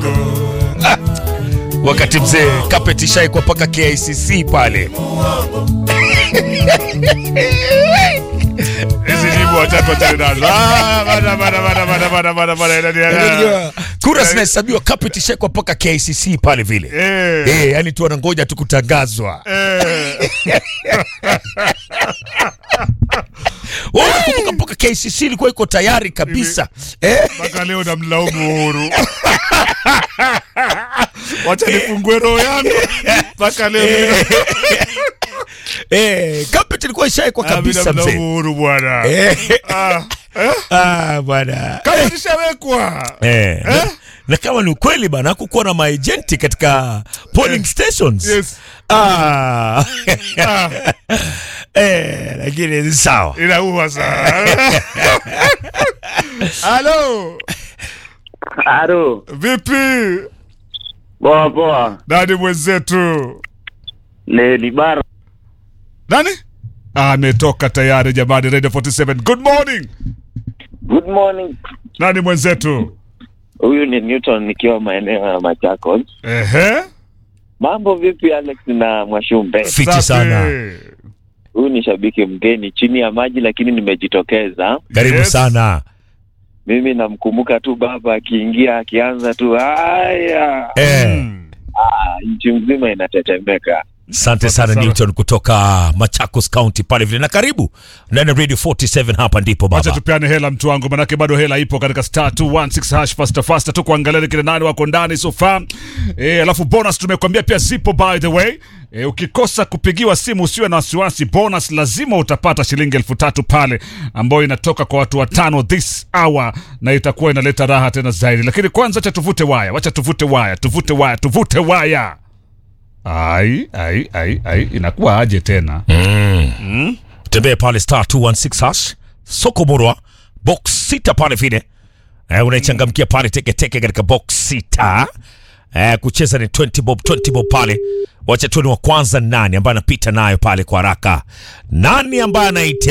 Ah, wakati mzee carpet ishaikwa mpaka KICC pale. Hizi nyimbo watatu wachane nazo. Ah, bana bana bana bana bana bana bana inanielewa. Kura zinahesabiwa, carpet ishaikwa mpaka KICC pale vile. Eh. Eh, yani tu wanangoja tu kutangazwa. Eh. Wewe unakumbuka mpaka KICC ilikuwa iko tayari kabisa. Eh? Mpaka leo namlaumu Uhuru. Wacha nifungue roho yangu. Mpaka leo mimi Eh, carpet ilikuwa ishaikwa kabisa namlaumu mzee. Uhuru bwana. Eh. Ah, eh? Ah, bwana. Kama zishawekwa. Eh. Na, na kama ni ukweli bana hakukuwa na maejenti katika polling stations. Yes. Ah. Ah, eh, lakini ni sawa. inaua sana. Halo. Aro, Vipi? poa poa. Nani mwenzetu? Ni ni bara. Nani? Ah, ametoka tayari jamani, Radio 47. Good morning. Good morning. Nani mwenzetu? Huyu ni Newton nikiwa maeneo ya Machakos. Ehe. Mambo vipi Alex na Mwashumbe? Fiti Safi. sana. Huyu ni shabiki mgeni chini ya maji, lakini nimejitokeza. Karibu Yes. sana. Mimi namkumbuka tu baba akiingia akianza tu haya, Eh, Mm. ah, nchi mzima inatetemeka. asante sana sana. Newton kutoka Machakos County pale vile, na karibu ndani ya Radio 47 hapa ndipo Wacha baba. tupeane hela mtu wangu, manake bado hela ipo katika star 216 hash faster faster tu kuangalia ni kina nani wako ndani so far. Eh, alafu bonus tumekwambia pia zipo by the way. E, ukikosa kupigiwa simu usiwe na wasiwasi, bonus lazima utapata shilingi elfu tatu pale ambayo inatoka kwa watu watano this hour, na itakuwa inaleta raha tena zaidi. Lakini kwanza acha tuvute waya, wacha tuvute waya, tuvute waya, tuvute waya. Ai, ai, ai, ai, inakuwa aje tena? Tembee pale star 216 hash soko murwa box sita pale vile. Eh, unaichangamkia pale teke teke katika box sita. Eh, kucheza ni 20 bob 20 bob pale. Wacha tuone wa kwanza nani ambaye anapita nayo pale kwa haraka. Nani ambaye anaite